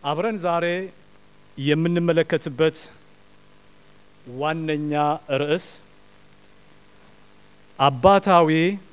አብረን ዛሬ የምንመለከትበት ዋነኛ ርዕስ አባታዊ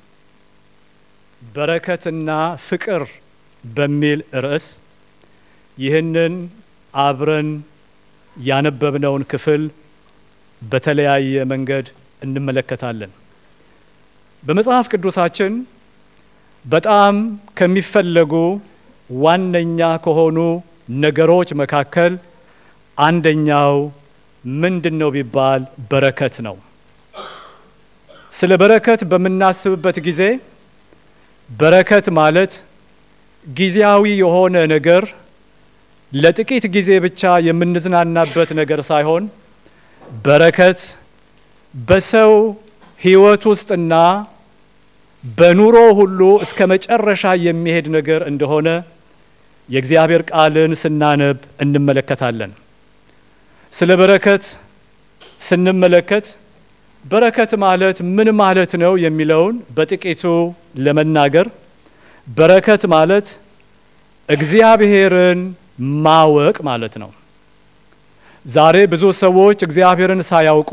በረከትና ፍቅር በሚል ርዕስ ይህንን አብረን ያነበብነውን ክፍል በተለያየ መንገድ እንመለከታለን። በመጽሐፍ ቅዱሳችን በጣም ከሚፈለጉ ዋነኛ ከሆኑ ነገሮች መካከል አንደኛው ምንድን ነው ቢባል በረከት ነው። ስለ በረከት በምናስብበት ጊዜ በረከት ማለት ጊዜያዊ የሆነ ነገር ለጥቂት ጊዜ ብቻ የምንዝናናበት ነገር ሳይሆን በረከት በሰው ሕይወት ውስጥና በኑሮ ሁሉ እስከ መጨረሻ የሚሄድ ነገር እንደሆነ የእግዚአብሔር ቃልን ስናነብ እንመለከታለን። ስለ በረከት ስንመለከት በረከት ማለት ምን ማለት ነው የሚለውን በጥቂቱ ለመናገር በረከት ማለት እግዚአብሔርን ማወቅ ማለት ነው። ዛሬ ብዙ ሰዎች እግዚአብሔርን ሳያውቁ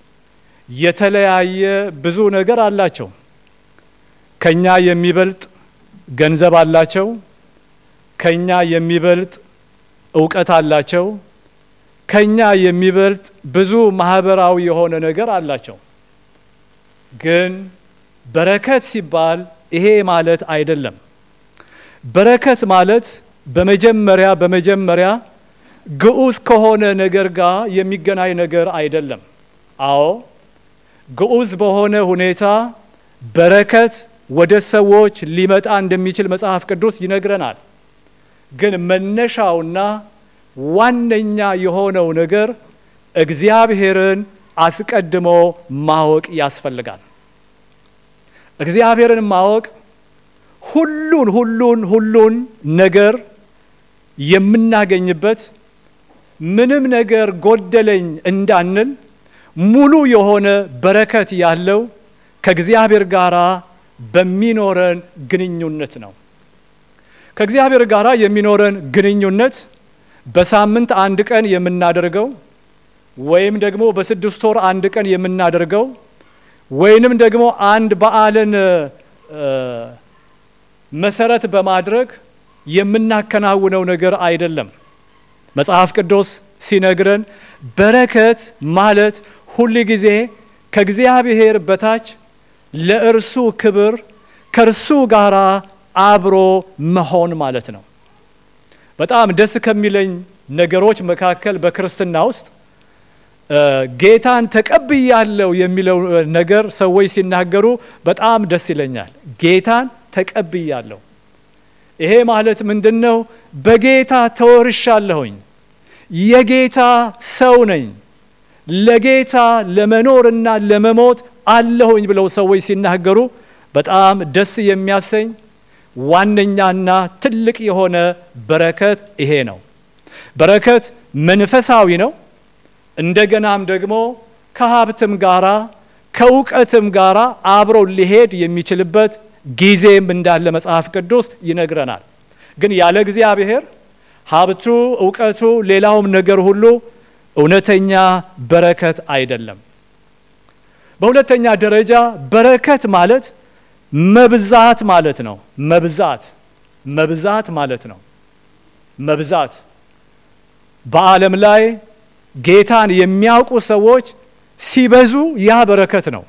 የተለያየ ብዙ ነገር አላቸው። ከኛ የሚበልጥ ገንዘብ አላቸው። ከኛ የሚበልጥ እውቀት አላቸው። ከኛ የሚበልጥ ብዙ ማህበራዊ የሆነ ነገር አላቸው። ግን በረከት ሲባል ይሄ ማለት አይደለም። በረከት ማለት በመጀመሪያ በመጀመሪያ ግዑዝ ከሆነ ነገር ጋር የሚገናኝ ነገር አይደለም። አዎ ግዑዝ በሆነ ሁኔታ በረከት ወደ ሰዎች ሊመጣ እንደሚችል መጽሐፍ ቅዱስ ይነግረናል። ግን መነሻውና ዋነኛ የሆነው ነገር እግዚአብሔርን አስቀድሞ ማወቅ ያስፈልጋል። እግዚአብሔርን ማወቅ ሁሉን ሁሉን ሁሉን ነገር የምናገኝበት ምንም ነገር ጎደለኝ እንዳንል ሙሉ የሆነ በረከት ያለው ከእግዚአብሔር ጋር በሚኖረን ግንኙነት ነው። ከእግዚአብሔር ጋር የሚኖረን ግንኙነት በሳምንት አንድ ቀን የምናደርገው ወይም ደግሞ በስድስት ወር አንድ ቀን የምናደርገው ወይንም ደግሞ አንድ በዓልን መሰረት በማድረግ የምናከናውነው ነገር አይደለም። መጽሐፍ ቅዱስ ሲነግረን በረከት ማለት ሁል ጊዜ ከእግዚአብሔር በታች ለእርሱ ክብር ከእርሱ ጋር አብሮ መሆን ማለት ነው። በጣም ደስ ከሚለኝ ነገሮች መካከል በክርስትና ውስጥ ጌታን ተቀብያለሁ የሚለው ነገር ሰዎች ሲናገሩ በጣም ደስ ይለኛል። ጌታን ተቀብያለሁ። ይሄ ማለት ምንድን ነው? በጌታ ተወርሻለሁኝ፣ የጌታ ሰው ነኝ፣ ለጌታ ለመኖርና ለመሞት አለሁኝ ብለው ሰዎች ሲናገሩ በጣም ደስ የሚያሰኝ ዋነኛና ትልቅ የሆነ በረከት ይሄ ነው። በረከት መንፈሳዊ ነው። እንደገናም ደግሞ ከሀብትም ጋራ ከእውቀትም ጋራ አብሮ ሊሄድ የሚችልበት ጊዜም እንዳለ መጽሐፍ ቅዱስ ይነግረናል። ግን ያለ እግዚአብሔር ሀብቱ፣ እውቀቱ፣ ሌላውም ነገር ሁሉ እውነተኛ በረከት አይደለም። በሁለተኛ ደረጃ በረከት ማለት መብዛት ማለት ነው። መብዛት መብዛት ማለት ነው። መብዛት በዓለም ላይ ጌታን የሚያውቁ ሰዎች ሲበዙ ያ በረከት ነው።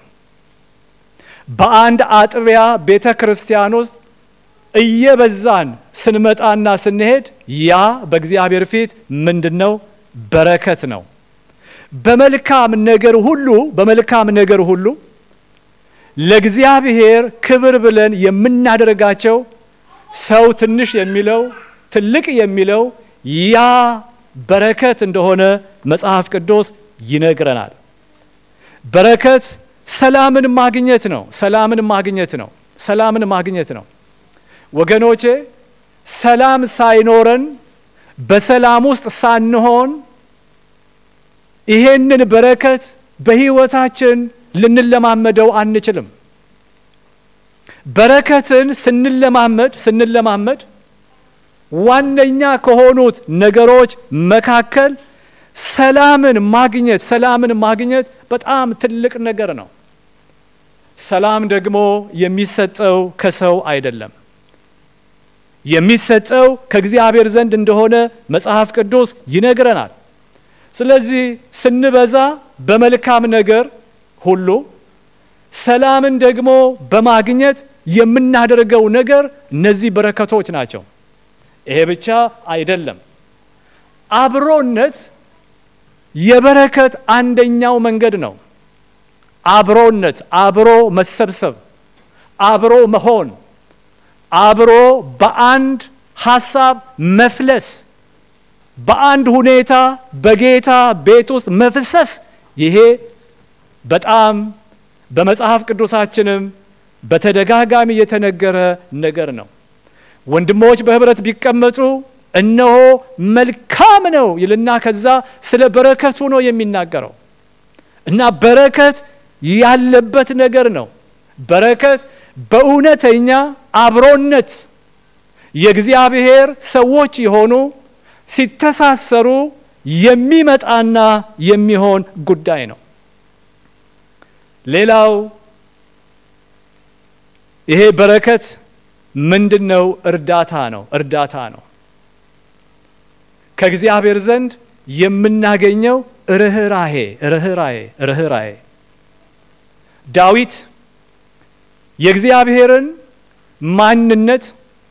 በአንድ አጥቢያ ቤተ ክርስቲያን ውስጥ እየበዛን ስንመጣና ስንሄድ ያ በእግዚአብሔር ፊት ምንድን ነው? በረከት ነው። በመልካም ነገር ሁሉ በመልካም ነገር ሁሉ ለእግዚአብሔር ክብር ብለን የምናደርጋቸው ሰው ትንሽ የሚለው ትልቅ የሚለው ያ በረከት እንደሆነ መጽሐፍ ቅዱስ ይነግረናል። በረከት ሰላምን ማግኘት ነው። ሰላምን ማግኘት ነው። ሰላምን ማግኘት ነው። ወገኖቼ ሰላም ሳይኖረን በሰላም ውስጥ ሳንሆን ይሄንን በረከት በሕይወታችን ልንለማመደው አንችልም። በረከትን ስንለማመድ ስንለማመድ ዋነኛ ከሆኑት ነገሮች መካከል ሰላምን ማግኘት ሰላምን ማግኘት በጣም ትልቅ ነገር ነው። ሰላም ደግሞ የሚሰጠው ከሰው አይደለም። የሚሰጠው ከእግዚአብሔር ዘንድ እንደሆነ መጽሐፍ ቅዱስ ይነግረናል። ስለዚህ ስንበዛ በመልካም ነገር ሁሉ ሰላምን ደግሞ በማግኘት የምናደርገው ነገር እነዚህ በረከቶች ናቸው። ይሄ ብቻ አይደለም። አብሮነት የበረከት አንደኛው መንገድ ነው። አብሮነት፣ አብሮ መሰብሰብ፣ አብሮ መሆን፣ አብሮ በአንድ ሀሳብ መፍለስ፣ በአንድ ሁኔታ በጌታ ቤት ውስጥ መፍሰስ፣ ይሄ በጣም በመጽሐፍ ቅዱሳችንም በተደጋጋሚ የተነገረ ነገር ነው። ወንድሞች በህብረት ቢቀመጡ እነሆ መልካም ነው ይልና ከዛ ስለ በረከቱ ነው የሚናገረው እና በረከት ያለበት ነገር ነው። በረከት በእውነተኛ አብሮነት የእግዚአብሔር ሰዎች የሆኑ ሲተሳሰሩ የሚመጣና የሚሆን ጉዳይ ነው። ሌላው ይሄ በረከት ምንድን ነው? እርዳታ ነው። እርዳታ ነው። ከእግዚአብሔር ዘንድ የምናገኘው ርኅራሄ ርኅራሄ ርኅራሄ ዳዊት የእግዚአብሔርን ማንነት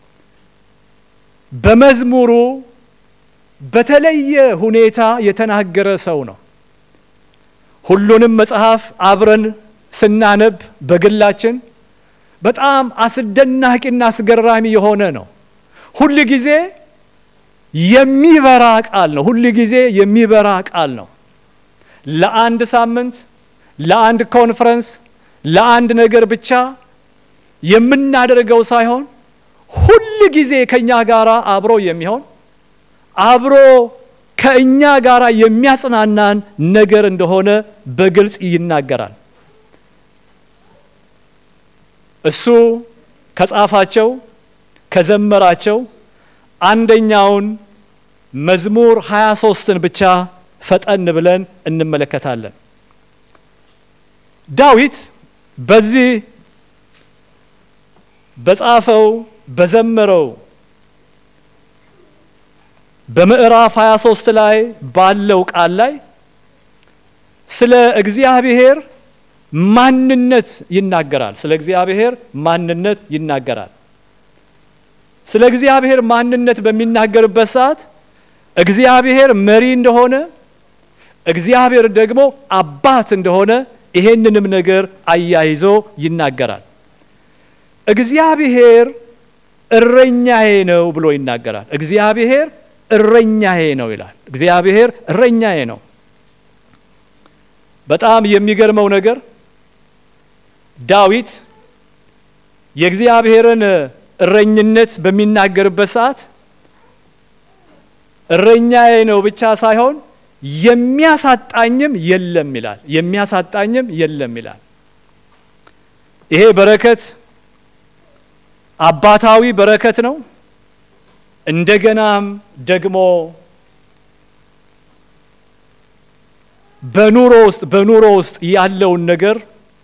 በመዝሙሩ በተለየ ሁኔታ የተናገረ ሰው ነው። ሁሉንም መጽሐፍ አብረን ስናነብ በግላችን በጣም አስደናቂና አስገራሚ የሆነ ነው። ሁል ጊዜ የሚበራ ቃል ነው። ሁል ጊዜ የሚበራ ቃል ነው። ለአንድ ሳምንት፣ ለአንድ ኮንፈረንስ፣ ለአንድ ነገር ብቻ የምናደርገው ሳይሆን ሁል ጊዜ ከእኛ ጋር አብሮ የሚሆን አብሮ ከእኛ ጋር የሚያጽናናን ነገር እንደሆነ በግልጽ ይናገራል። እሱ ከጻፋቸው ከዘመራቸው አንደኛውን መዝሙር 23ን ብቻ ፈጠን ብለን እንመለከታለን። ዳዊት በዚህ በጻፈው በዘመረው በምዕራፍ 23 ላይ ባለው ቃል ላይ ስለ እግዚአብሔር ማንነት ይናገራል። ስለ እግዚአብሔር ማንነት ይናገራል። ስለ እግዚአብሔር ማንነት በሚናገርበት ሰዓት እግዚአብሔር መሪ እንደሆነ፣ እግዚአብሔር ደግሞ አባት እንደሆነ ይሄንንም ነገር አያይዞ ይናገራል። እግዚአብሔር እረኛዬ ነው ብሎ ይናገራል። እግዚአብሔር እረኛዬ ነው ይላል። እግዚአብሔር እረኛዬ ነው። በጣም የሚገርመው ነገር ዳዊት የእግዚአብሔርን እረኝነት በሚናገርበት ሰዓት እረኛዬ ነው ብቻ ሳይሆን የሚያሳጣኝም የለም ይላል። የሚያሳጣኝም የለም ይላል። ይሄ በረከት አባታዊ በረከት ነው። እንደገናም ደግሞ በኑሮ ውስጥ በኑሮ ውስጥ ያለውን ነገር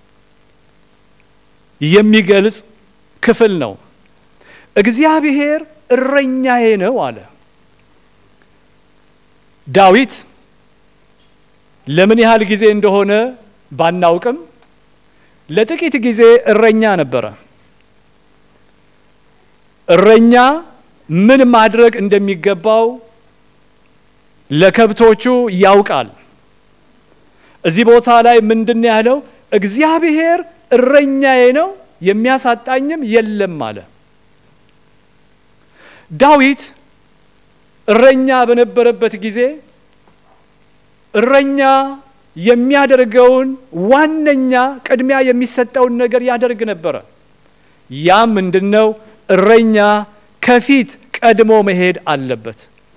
የሚገልጽ ክፍል ነው። እግዚአብሔር እረኛዬ ነው አለ ዳዊት። ለምን ያህል ጊዜ እንደሆነ ባናውቅም ለጥቂት ጊዜ እረኛ ነበረ። እረኛ ምን ማድረግ እንደሚገባው ለከብቶቹ ያውቃል። እዚህ ቦታ ላይ ምንድን ያለው? እግዚአብሔር እረኛዬ ነው የሚያሳጣኝም የለም አለ። ዳዊት እረኛ በነበረበት ጊዜ እረኛ የሚያደርገውን ዋነኛ ቅድሚያ የሚሰጠውን ነገር ያደርግ ነበረ። ያም ምንድነው? እረኛ ከፊት ቀድሞ መሄድ አለበት።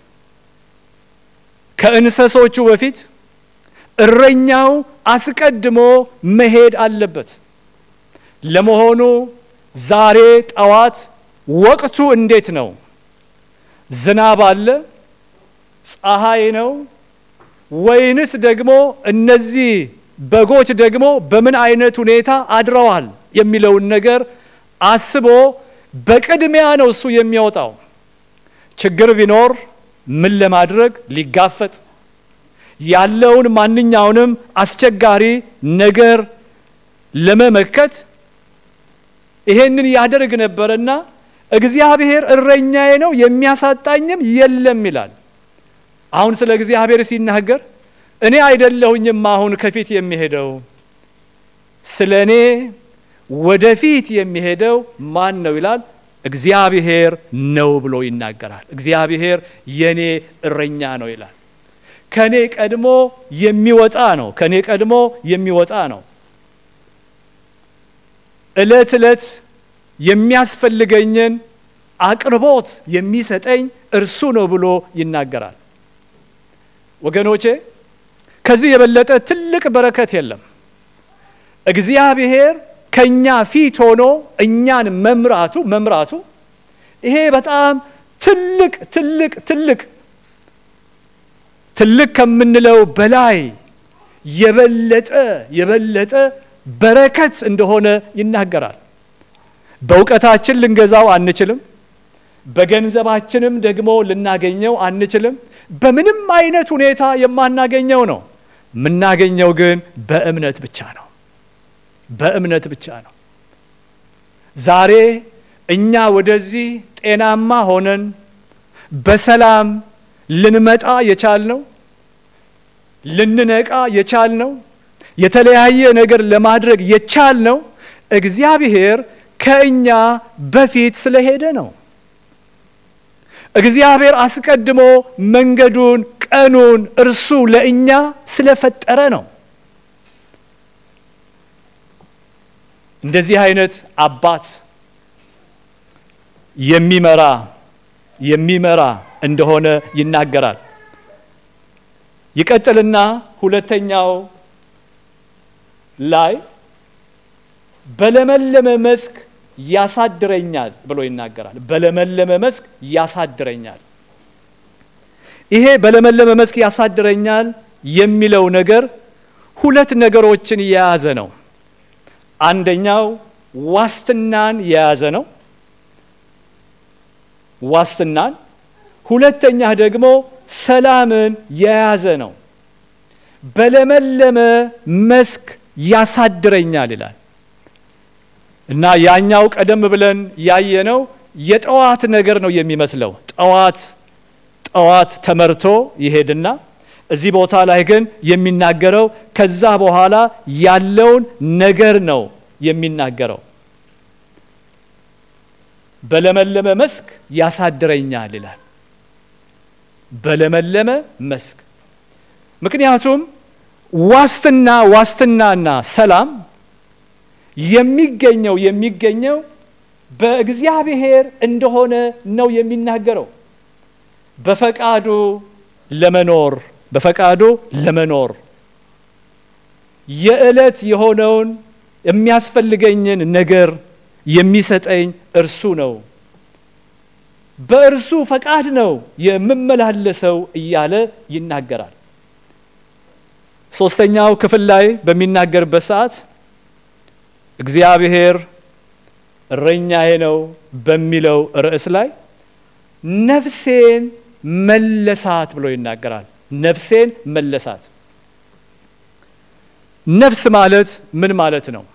ከእንስሶቹ በፊት እረኛው አስቀድሞ መሄድ አለበት። ለመሆኑ ዛሬ ጠዋት ወቅቱ እንዴት ነው? ዝናብ አለ? ፀሐይ ነው? ወይንስ ደግሞ እነዚህ በጎች ደግሞ በምን አይነት ሁኔታ አድረዋል የሚለውን ነገር አስቦ በቅድሚያ ነው እሱ የሚወጣው። ችግር ቢኖር ምን ለማድረግ ሊጋፈጥ ያለውን ማንኛውንም አስቸጋሪ ነገር ለመመከት ይሄንን ያደርግ ነበርና እግዚአብሔር እረኛዬ ነው የሚያሳጣኝም የለም ይላል። አሁን ስለ እግዚአብሔር ሲናገር እኔ አይደለሁኝም አሁን ከፊት የሚሄደው ስለ እኔ ወደፊት የሚሄደው ማን ነው ይላል። እግዚአብሔር ነው ብሎ ይናገራል። እግዚአብሔር የኔ እረኛ ነው ይላል። ከኔ ቀድሞ የሚወጣ ነው። ከኔ ቀድሞ የሚወጣ ነው። እለት እለት የሚያስፈልገኝን አቅርቦት የሚሰጠኝ እርሱ ነው ብሎ ይናገራል። ወገኖቼ ከዚህ የበለጠ ትልቅ በረከት የለም። እግዚአብሔር ከኛ ፊት ሆኖ እኛን መምራቱ መምራቱ ይሄ በጣም ትልቅ ትልቅ ትልቅ ትልቅ ከምንለው በላይ የበለጠ የበለጠ በረከት እንደሆነ ይናገራል። በእውቀታችን ልንገዛው አንችልም። በገንዘባችንም ደግሞ ልናገኘው አንችልም። በምንም አይነት ሁኔታ የማናገኘው ነው። የምናገኘው ግን በእምነት ብቻ ነው። በእምነት ብቻ ነው። ዛሬ እኛ ወደዚህ ጤናማ ሆነን በሰላም ልንመጣ የቻልነው ልንነቃ የቻልነው የተለያየ ነገር ለማድረግ የቻልነው እግዚአብሔር ከእኛ በፊት ስለሄደ ነው። እግዚአብሔር አስቀድሞ መንገዱን፣ ቀኑን እርሱ ለእኛ ስለፈጠረ ነው። እንደዚህ አይነት አባት የሚመራ የሚመራ እንደሆነ ይናገራል። ይቀጥልና ሁለተኛው ላይ በለመለመ መስክ ያሳድረኛል ብሎ ይናገራል። በለመለመ መስክ ያሳድረኛል። ይሄ በለመለመ መስክ ያሳድረኛል የሚለው ነገር ሁለት ነገሮችን የያዘ ነው። አንደኛው ዋስትናን የያዘ ነው። ዋስትናን፣ ሁለተኛ ደግሞ ሰላምን የያዘ ነው። በለመለመ መስክ ያሳድረኛል ይላል እና ያኛው ቀደም ብለን ያየነው የጠዋት ነገር ነው የሚመስለው። ጠዋት ጠዋት ተመርቶ ይሄድና እዚህ ቦታ ላይ ግን የሚናገረው ከዛ በኋላ ያለውን ነገር ነው የሚናገረው። በለመለመ መስክ ያሳድረኛል ይላል። በለመለመ መስክ ምክንያቱም ዋስትና ዋስትናና ሰላም የሚገኘው የሚገኘው በእግዚአብሔር እንደሆነ ነው የሚናገረው። በፈቃዱ ለመኖር በፈቃዱ ለመኖር የዕለት የሆነውን የሚያስፈልገኝን ነገር የሚሰጠኝ እርሱ ነው። በእርሱ ፈቃድ ነው የምመላለሰው እያለ ይናገራል። ሶስተኛው ክፍል ላይ በሚናገርበት ሰዓት እግዚአብሔር እረኛዬ ነው በሚለው ርዕስ ላይ ነፍሴን መለሳት ብሎ ይናገራል። ነፍሴን መለሳት። ነፍስ ማለት ምን ማለት ነው?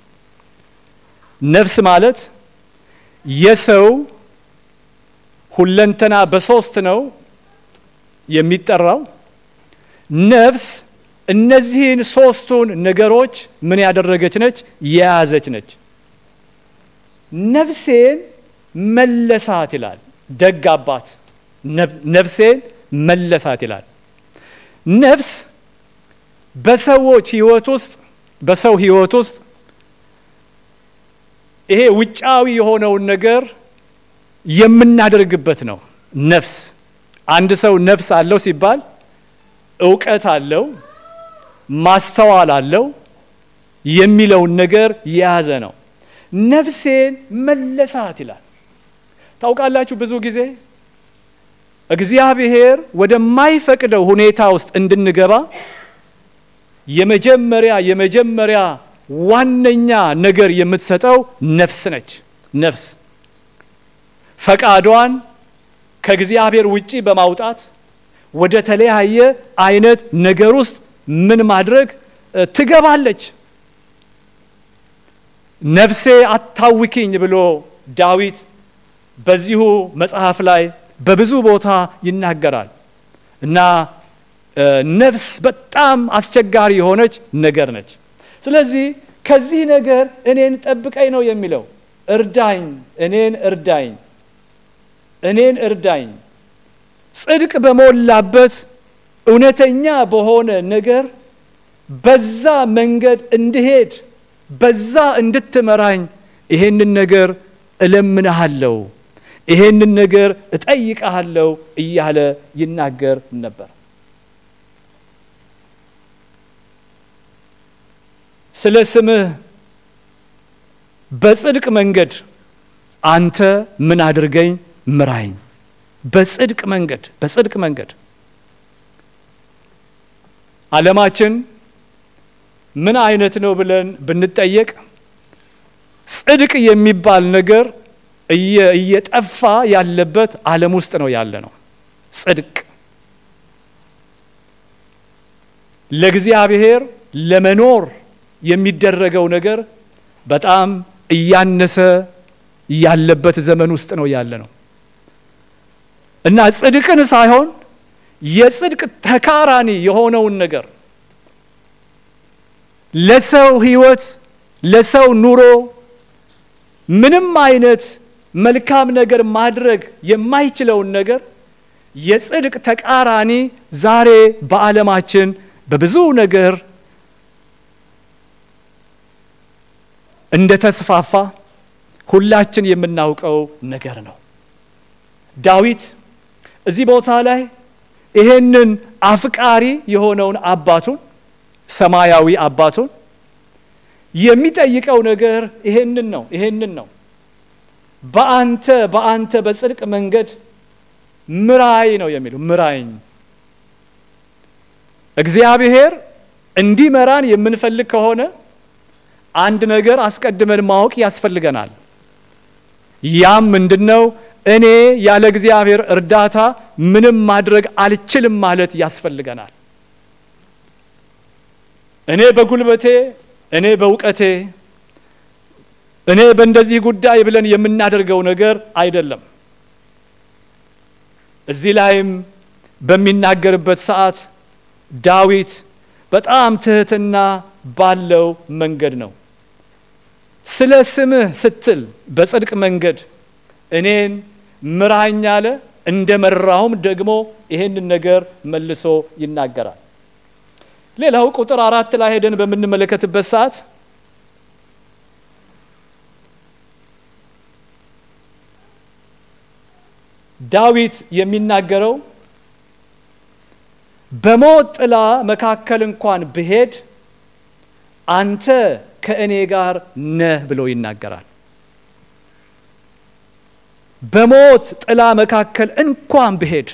ነፍስ ማለት የሰው ሁለንተና በሶስት ነው የሚጠራው። ነፍስ እነዚህን ሶስቱን ነገሮች ምን ያደረገች ነች? የያዘች ነች። ነፍሴን መለሳት ይላል ደግ አባት። ነፍሴን መለሳት ይላል። ነፍስ በሰዎች ሕይወት ውስጥ በሰው ሕይወት ውስጥ ይሄ ውጫዊ የሆነውን ነገር የምናደርግበት ነው። ነፍስ አንድ ሰው ነፍስ አለው ሲባል እውቀት አለው፣ ማስተዋል አለው የሚለውን ነገር የያዘ ነው። ነፍሴን መለሳት ይላል። ታውቃላችሁ ብዙ ጊዜ እግዚአብሔር ወደማይፈቅደው ሁኔታ ውስጥ እንድንገባ የመጀመሪያ የመጀመሪያ ዋነኛ ነገር የምትሰጠው ነፍስ ነች። ነፍስ ፈቃዷን ከእግዚአብሔር ውጪ በማውጣት ወደ ተለያየ አይነት ነገር ውስጥ ምን ማድረግ ትገባለች። ነፍሴ አታውኪኝ ብሎ ዳዊት በዚሁ መጽሐፍ ላይ በብዙ ቦታ ይናገራል እና ነፍስ በጣም አስቸጋሪ የሆነች ነገር ነች። ስለዚህ ከዚህ ነገር እኔን ጠብቀኝ ነው የሚለው። እርዳኝ፣ እኔን እርዳኝ፣ እኔን እርዳኝ። ጽድቅ በሞላበት እውነተኛ በሆነ ነገር በዛ መንገድ እንድሄድ በዛ እንድትመራኝ ይሄንን ነገር እለምንሃለሁ፣ ይሄንን ነገር እጠይቀሃለሁ እያለ ይናገር ነበር። ስለ ስምህ በጽድቅ መንገድ አንተ ምን አድርገኝ ምራኝ። በጽድቅ መንገድ በጽድቅ መንገድ ዓለማችን ምን አይነት ነው ብለን ብንጠየቅ ጽድቅ የሚባል ነገር እየጠፋ ያለበት ዓለም ውስጥ ነው ያለ ነው። ጽድቅ ለእግዚአብሔር ለመኖር የሚደረገው ነገር በጣም እያነሰ ያለበት ዘመን ውስጥ ነው ያለ ነው እና ጽድቅን ሳይሆን የጽድቅ ተቃራኒ የሆነውን ነገር ለሰው ሕይወት ለሰው ኑሮ ምንም አይነት መልካም ነገር ማድረግ የማይችለውን ነገር የጽድቅ ተቃራኒ ዛሬ በዓለማችን በብዙ ነገር እንደ ተስፋፋ ሁላችን የምናውቀው ነገር ነው። ዳዊት እዚህ ቦታ ላይ ይሄንን አፍቃሪ የሆነውን አባቱን ሰማያዊ አባቱን የሚጠይቀው ነገር ይሄንን ነው ይሄንን ነው። በአንተ በአንተ በጽድቅ መንገድ ምራይ ነው የሚለው ምራኝ። እግዚአብሔር እንዲመራን የምንፈልግ ከሆነ አንድ ነገር አስቀድመን ማወቅ ያስፈልገናል። ያም ምንድነው? እኔ ያለ እግዚአብሔር እርዳታ ምንም ማድረግ አልችልም ማለት ያስፈልገናል። እኔ በጉልበቴ፣ እኔ በእውቀቴ፣ እኔ በእንደዚህ ጉዳይ ብለን የምናደርገው ነገር አይደለም። እዚህ ላይም በሚናገርበት ሰዓት ዳዊት በጣም ትህትና ባለው መንገድ ነው ስለ ስምህ ስትል በጽድቅ መንገድ እኔን ምራኝ አለ። እንደ መራሁም ደግሞ ይሄንን ነገር መልሶ ይናገራል። ሌላው ቁጥር አራት ላይ ሄደን በምንመለከትበት ሰዓት ዳዊት የሚናገረው በሞት ጥላ መካከል እንኳን ብሄድ አንተ ከእኔ ጋር ነህ ብሎ ይናገራል። በሞት ጥላ መካከል እንኳን ብሄድ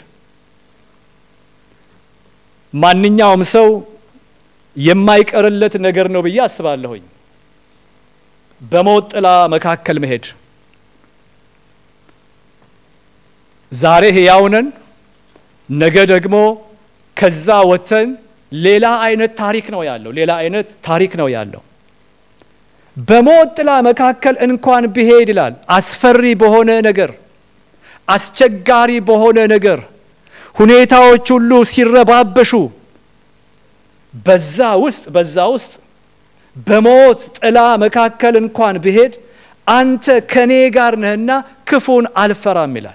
ማንኛውም ሰው የማይቀርለት ነገር ነው ብዬ አስባለሁኝ። በሞት ጥላ መካከል መሄድ ዛሬ ሕያው ነን፣ ነገ ደግሞ ከዛ ወጥተን ሌላ አይነት ታሪክ ነው ያለው። ሌላ አይነት ታሪክ ነው ያለው። በሞት ጥላ መካከል እንኳን ብሄድ ይላል። አስፈሪ በሆነ ነገር፣ አስቸጋሪ በሆነ ነገር ሁኔታዎች ሁሉ ሲረባበሹ በዛ ውስጥ በዛ ውስጥ በሞት ጥላ መካከል እንኳን ብሄድ አንተ ከኔ ጋር ነህና ክፉን አልፈራም ይላል።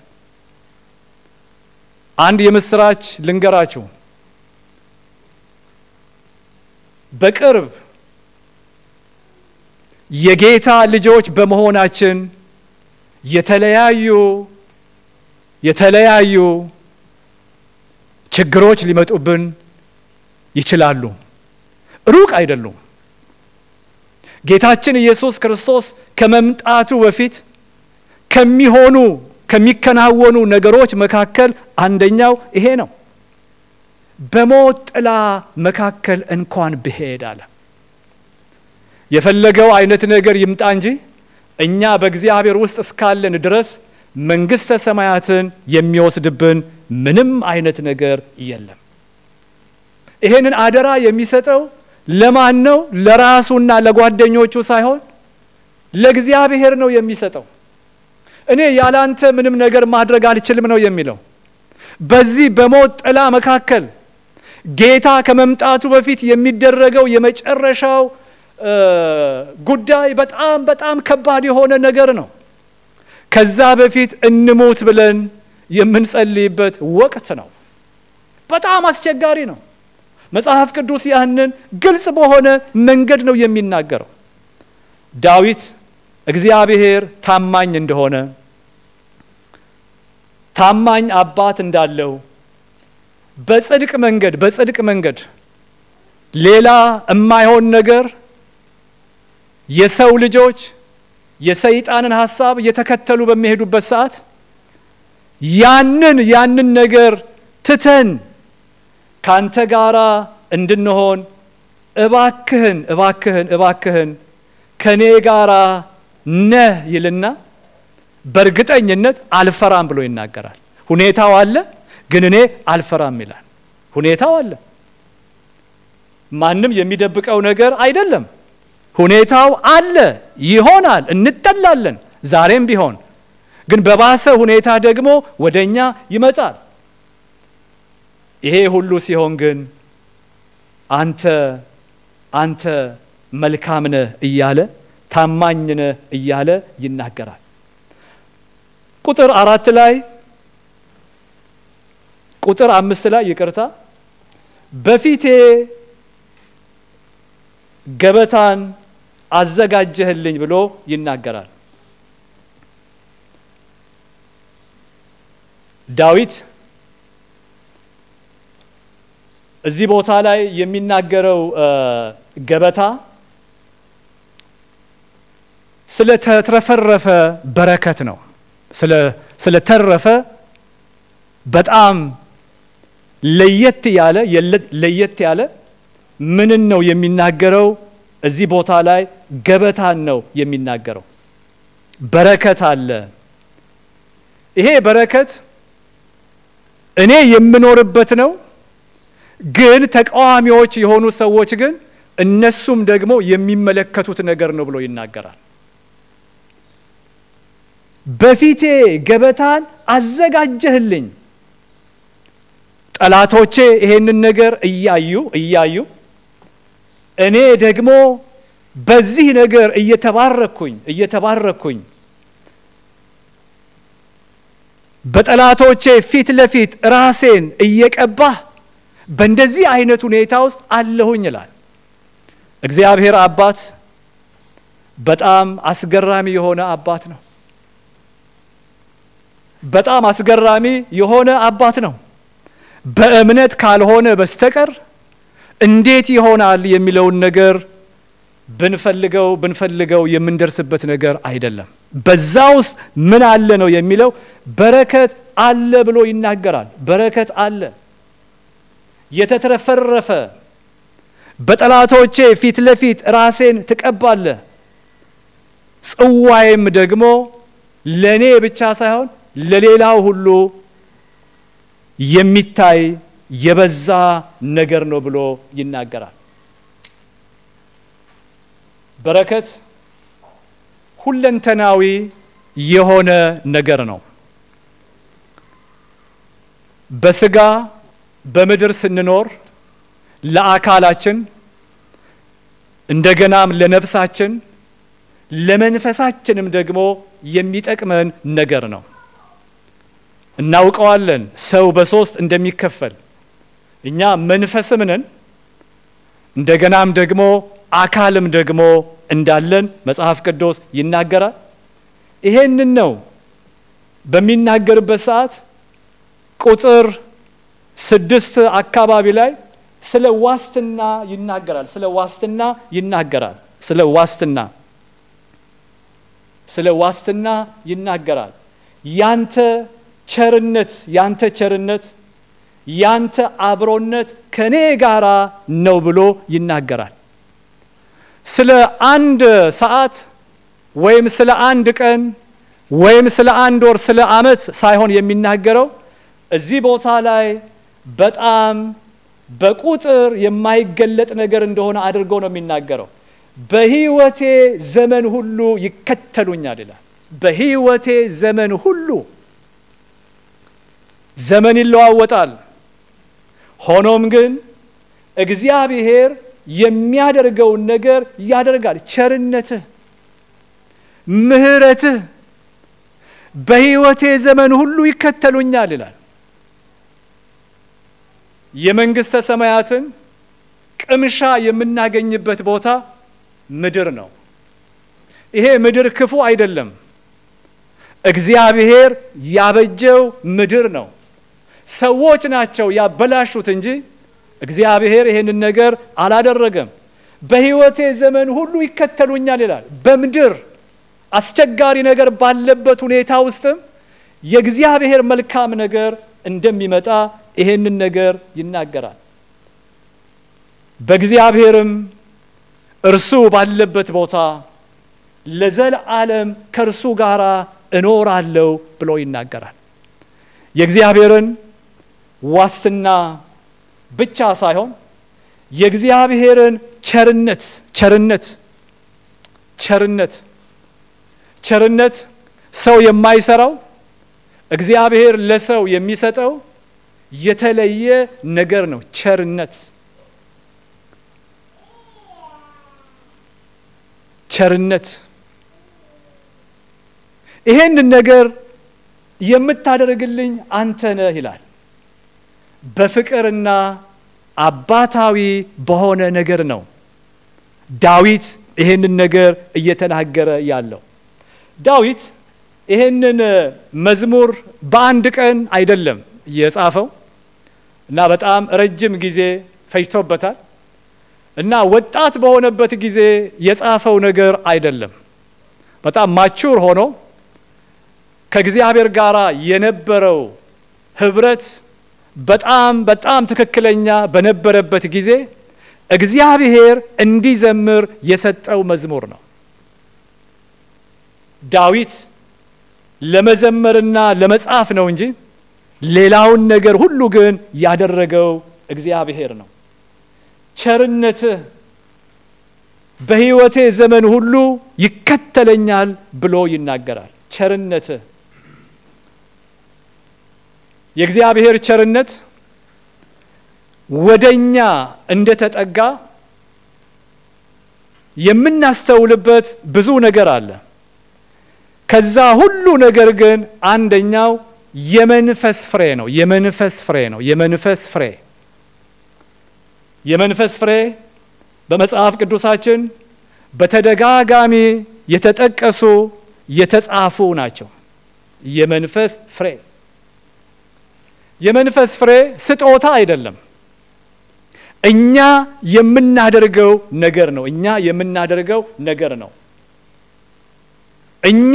አንድ የምስራች ልንገራችሁ። በቅርብ የጌታ ልጆች በመሆናችን የተለያዩ የተለያዩ ችግሮች ሊመጡብን ይችላሉ። ሩቅ አይደሉም። ጌታችን ኢየሱስ ክርስቶስ ከመምጣቱ በፊት ከሚሆኑ ከሚከናወኑ ነገሮች መካከል አንደኛው ይሄ ነው። በሞት ጥላ መካከል እንኳን ብሄድ አለ። የፈለገው አይነት ነገር ይምጣ እንጂ እኛ በእግዚአብሔር ውስጥ እስካለን ድረስ መንግሥተ ሰማያትን የሚወስድብን ምንም አይነት ነገር የለም። ይሄንን አደራ የሚሰጠው ለማን ነው? ለራሱና ለጓደኞቹ ሳይሆን ለእግዚአብሔር ነው የሚሰጠው። እኔ ያላንተ ምንም ነገር ማድረግ አልችልም ነው የሚለው። በዚህ በሞት ጥላ መካከል ጌታ ከመምጣቱ በፊት የሚደረገው የመጨረሻው ጉዳይ በጣም በጣም ከባድ የሆነ ነገር ነው። ከዛ በፊት እንሞት ብለን የምንጸልይበት ወቅት ነው። በጣም አስቸጋሪ ነው። መጽሐፍ ቅዱስ ያንን ግልጽ በሆነ መንገድ ነው የሚናገረው። ዳዊት እግዚአብሔር ታማኝ እንደሆነ ታማኝ አባት እንዳለው በጽድቅ መንገድ በጽድቅ መንገድ ሌላ የማይሆን ነገር የሰው ልጆች የሰይጣንን ሐሳብ እየተከተሉ በሚሄዱበት ሰዓት ያንን ያንን ነገር ትተን ካንተ ጋራ እንድንሆን እባክህን እባክህን እባክህን ከኔ ጋራ ነህ ይልና በእርግጠኝነት አልፈራም ብሎ ይናገራል። ሁኔታው አለ፣ ግን እኔ አልፈራም ይላል። ሁኔታው አለ፣ ማንም የሚደብቀው ነገር አይደለም። ሁኔታው አለ፣ ይሆናል፣ እንጠላለን፣ ዛሬም ቢሆን ግን በባሰ ሁኔታ ደግሞ ወደ እኛ ይመጣል። ይሄ ሁሉ ሲሆን ግን አንተ አንተ መልካም ነህ እያለ ታማኝ ነህ እያለ ይናገራል። ቁጥር አራት ላይ ቁጥር አምስት ላይ ይቅርታ፣ በፊቴ ገበታን አዘጋጀህልኝ ብሎ ይናገራል። ዳዊት እዚህ ቦታ ላይ የሚናገረው ገበታ ስለተትረፈረፈ በረከት ነው። ስለተረፈ በጣም ለየት ያለ ለየት ያለ ምንን ነው የሚናገረው? እዚህ ቦታ ላይ ገበታን ነው የሚናገረው። በረከት አለ። ይሄ በረከት እኔ የምኖርበት ነው። ግን ተቃዋሚዎች የሆኑ ሰዎች ግን እነሱም ደግሞ የሚመለከቱት ነገር ነው ብሎ ይናገራል። በፊቴ ገበታን አዘጋጀህልኝ። ጠላቶቼ ይሄንን ነገር እያዩ እያዩ እኔ ደግሞ በዚህ ነገር እየተባረኩኝ እየተባረኩኝ በጠላቶቼ ፊት ለፊት ራሴን እየቀባህ በእንደዚህ አይነት ሁኔታ ውስጥ አለሁኝ ይላል። እግዚአብሔር አባት በጣም አስገራሚ የሆነ አባት ነው። በጣም አስገራሚ የሆነ አባት ነው። በእምነት ካልሆነ በስተቀር እንዴት ይሆናል የሚለውን ነገር ብንፈልገው ብንፈልገው የምንደርስበት ነገር አይደለም። በዛ ውስጥ ምን አለ ነው የሚለው በረከት አለ ብሎ ይናገራል። በረከት አለ የተትረፈረፈ በጠላቶቼ ፊት ለፊት ራሴን ትቀባለህ፣ ጽዋዬም ደግሞ ለእኔ ብቻ ሳይሆን ለሌላው ሁሉ የሚታይ የበዛ ነገር ነው ብሎ ይናገራል። በረከት ሁለንተናዊ የሆነ ነገር ነው። በስጋ በምድር ስንኖር ለአካላችን እንደገናም ለነፍሳችን ለመንፈሳችንም ደግሞ የሚጠቅመን ነገር ነው። እናውቀዋለን ሰው በሶስት እንደሚከፈል እኛ መንፈስም ነን እንደገናም ደግሞ አካልም ደግሞ እንዳለን መጽሐፍ ቅዱስ ይናገራል። ይሄንን ነው በሚናገርበት ሰዓት ቁጥር ስድስት አካባቢ ላይ ስለ ዋስትና ይናገራል። ስለ ዋስትና ይናገራል። ስለ ዋስትና ስለ ዋስትና ይናገራል። ያንተ ቸርነት ያንተ ቸርነት ያንተ አብሮነት ከኔ ጋራ ነው ብሎ ይናገራል። ስለ አንድ ሰዓት ወይም ስለ አንድ ቀን ወይም ስለ አንድ ወር ስለ ዓመት ሳይሆን የሚናገረው እዚህ ቦታ ላይ በጣም በቁጥር የማይገለጥ ነገር እንደሆነ አድርጎ ነው የሚናገረው። በሕይወቴ ዘመን ሁሉ ይከተሉኛል ይላል። በሕይወቴ ዘመን ሁሉ ዘመን ይለዋወጣል። ሆኖም ግን እግዚአብሔር የሚያደርገውን ነገር ያደርጋል። ቸርነትህ፣ ምሕረትህ በሕይወቴ ዘመን ሁሉ ይከተሉኛል ይላል። የመንግሥተ ሰማያትን ቅምሻ የምናገኝበት ቦታ ምድር ነው። ይሄ ምድር ክፉ አይደለም። እግዚአብሔር ያበጀው ምድር ነው። ሰዎች ናቸው ያበላሹት እንጂ እግዚአብሔር ይሄንን ነገር አላደረገም። በሕይወቴ ዘመን ሁሉ ይከተሉኛል ይላል። በምድር አስቸጋሪ ነገር ባለበት ሁኔታ ውስጥም የእግዚአብሔር መልካም ነገር እንደሚመጣ ይሄንን ነገር ይናገራል። በእግዚአብሔርም እርሱ ባለበት ቦታ ለዘለዓለም ከእርሱ ጋር እኖራለሁ ብሎ ይናገራል። የእግዚአብሔርን ዋስትና ብቻ ሳይሆን የእግዚአብሔርን ቸርነት ቸርነት ቸርነት ቸርነት ሰው የማይሰራው እግዚአብሔር ለሰው የሚሰጠው የተለየ ነገር ነው። ቸርነት ቸርነት ይሄንን ነገር የምታደርግልኝ አንተ ነህ ይላል። በፍቅርና አባታዊ በሆነ ነገር ነው ዳዊት ይሄንን ነገር እየተናገረ ያለው። ዳዊት ይሄንን መዝሙር በአንድ ቀን አይደለም የጻፈው እና በጣም ረጅም ጊዜ ፈጅቶበታል እና ወጣት በሆነበት ጊዜ የጻፈው ነገር አይደለም። በጣም ማቹር ሆኖ ከእግዚአብሔር ጋር የነበረው ህብረት በጣም በጣም ትክክለኛ በነበረበት ጊዜ እግዚአብሔር እንዲዘምር የሰጠው መዝሙር ነው። ዳዊት ለመዘመርና ለመጻፍ ነው እንጂ ሌላውን ነገር ሁሉ ግን ያደረገው እግዚአብሔር ነው። ቸርነትህ በሕይወቴ ዘመን ሁሉ ይከተለኛል ብሎ ይናገራል። ቸርነትህ የእግዚአብሔር ቸርነት ወደኛ እንደተጠጋ የምናስተውልበት ብዙ ነገር አለ። ከዛ ሁሉ ነገር ግን አንደኛው የመንፈስ ፍሬ ነው። የመንፈስ ፍሬ ነው። የመንፈስ ፍሬ የመንፈስ ፍሬ በመጽሐፍ ቅዱሳችን በተደጋጋሚ የተጠቀሱ የተጻፉ ናቸው። የመንፈስ ፍሬ የመንፈስ ፍሬ ስጦታ አይደለም። እኛ የምናደርገው ነገር ነው። እኛ የምናደርገው ነገር ነው። እኛ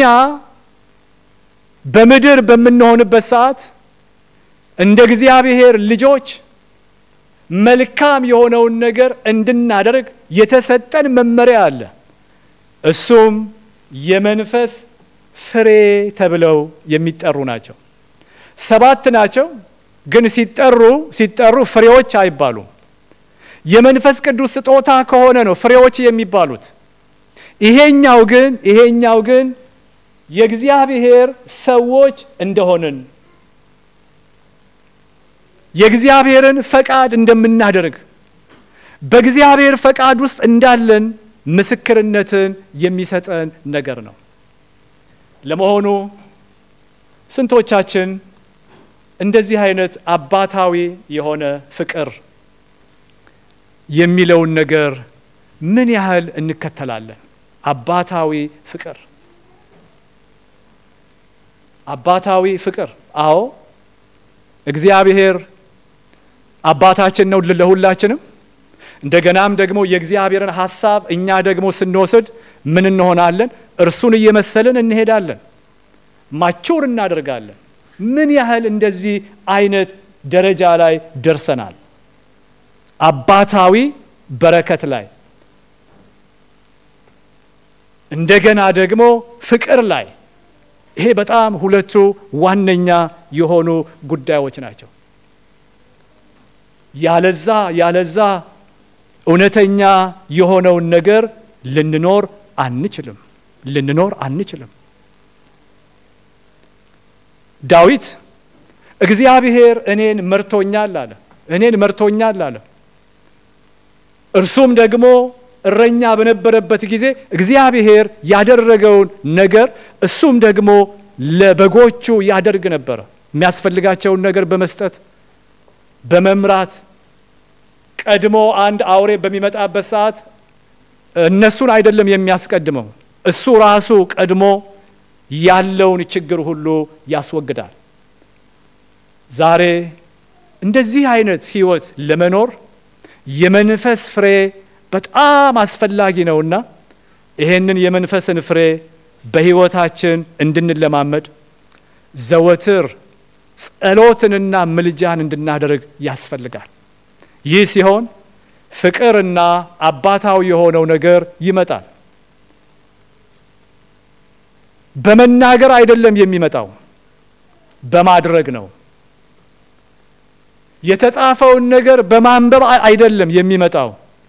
በምድር በምንሆንበት ሰዓት እንደ እግዚአብሔር ልጆች መልካም የሆነውን ነገር እንድናደርግ የተሰጠን መመሪያ አለ። እሱም የመንፈስ ፍሬ ተብለው የሚጠሩ ናቸው። ሰባት ናቸው፣ ግን ሲጠሩ ሲጠሩ ፍሬዎች አይባሉም። የመንፈስ ቅዱስ ስጦታ ከሆነ ነው ፍሬዎች የሚባሉት። ይሄኛው ግን ይሄኛው ግን የእግዚአብሔር ሰዎች እንደሆንን የእግዚአብሔርን ፈቃድ እንደምናደርግ በእግዚአብሔር ፈቃድ ውስጥ እንዳለን ምስክርነትን የሚሰጠን ነገር ነው። ለመሆኑ ስንቶቻችን እንደዚህ አይነት አባታዊ የሆነ ፍቅር የሚለውን ነገር ምን ያህል እንከተላለን? አባታዊ ፍቅር አባታዊ ፍቅር አዎ እግዚአብሔር አባታችን ነው ለሁላችንም። እንደገናም ደግሞ የእግዚአብሔርን ሀሳብ እኛ ደግሞ ስንወስድ ምን እንሆናለን? እርሱን እየመሰልን እንሄዳለን። ማቹር እናደርጋለን። ምን ያህል እንደዚህ አይነት ደረጃ ላይ ደርሰናል? አባታዊ በረከት ላይ እንደገና ደግሞ ፍቅር ላይ ይሄ በጣም ሁለቱ ዋነኛ የሆኑ ጉዳዮች ናቸው። ያለዛ ያለዛ እውነተኛ የሆነውን ነገር ልንኖር አንችልም ልንኖር አንችልም። ዳዊት እግዚአብሔር እኔን መርቶኛል አለ። እኔን መርቶኛል አለ። እርሱም ደግሞ እረኛ በነበረበት ጊዜ እግዚአብሔር ያደረገውን ነገር እሱም ደግሞ ለበጎቹ ያደርግ ነበረ። የሚያስፈልጋቸውን ነገር በመስጠት በመምራት ቀድሞ አንድ አውሬ በሚመጣበት ሰዓት እነሱን አይደለም የሚያስቀድመው፣ እሱ ራሱ ቀድሞ ያለውን ችግር ሁሉ ያስወግዳል። ዛሬ እንደዚህ አይነት ህይወት ለመኖር የመንፈስ ፍሬ በጣም አስፈላጊ ነውና ይሄንን የመንፈስን ፍሬ በህይወታችን እንድንለማመድ ዘወትር ጸሎትንና ምልጃን እንድናደርግ ያስፈልጋል። ይህ ሲሆን ፍቅርና አባታዊ የሆነው ነገር ይመጣል። በመናገር አይደለም የሚመጣው፣ በማድረግ ነው። የተጻፈውን ነገር በማንበብ አይደለም የሚመጣው።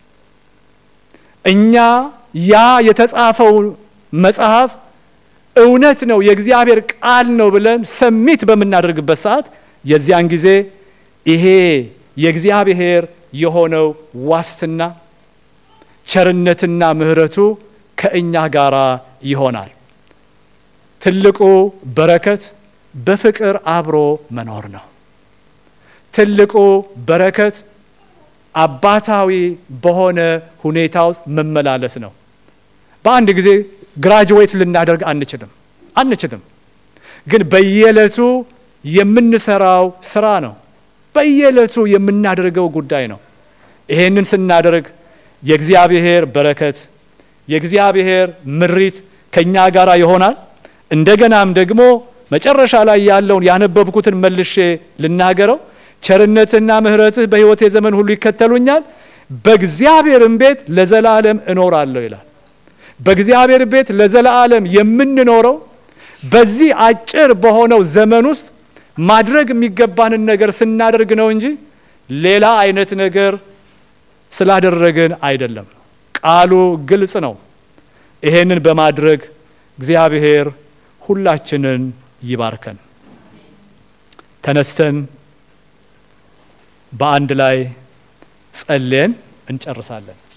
እኛ ያ የተጻፈው መጽሐፍ እውነት ነው የእግዚአብሔር ቃል ነው ብለን ሰሚት በምናደርግበት ሰዓት የዚያን ጊዜ ይሄ የእግዚአብሔር የሆነው ዋስትና ቸርነትና ምሕረቱ ከእኛ ጋር ይሆናል። ትልቁ በረከት በፍቅር አብሮ መኖር ነው። ትልቁ በረከት አባታዊ በሆነ ሁኔታ ውስጥ መመላለስ ነው። በአንድ ጊዜ ግራጅዌት ልናደርግ አንችልም አንችልም። ግን በየዕለቱ የምንሰራው ስራ ነው። በየዕለቱ የምናደርገው ጉዳይ ነው። ይሄንን ስናደርግ የእግዚአብሔር በረከት የእግዚአብሔር ምሪት ከእኛ ጋር ይሆናል። እንደገናም ደግሞ መጨረሻ ላይ ያለውን ያነበብኩትን መልሼ ልናገረው ቸርነትና ምሕረትህ በሕይወቴ ዘመን ሁሉ ይከተሉኛል፣ በእግዚአብሔርም ቤት ለዘላለም እኖራለሁ ይላል። በእግዚአብሔር ቤት ለዘላለም የምንኖረው በዚህ አጭር በሆነው ዘመን ውስጥ ማድረግ የሚገባንን ነገር ስናደርግ ነው እንጂ ሌላ አይነት ነገር ስላደረግን አይደለም። ቃሉ ግልጽ ነው። ይሄንን በማድረግ እግዚአብሔር ሁላችንን ይባርከን። ተነስተን በአንድ ላይ ጸልየን እንጨርሳለን።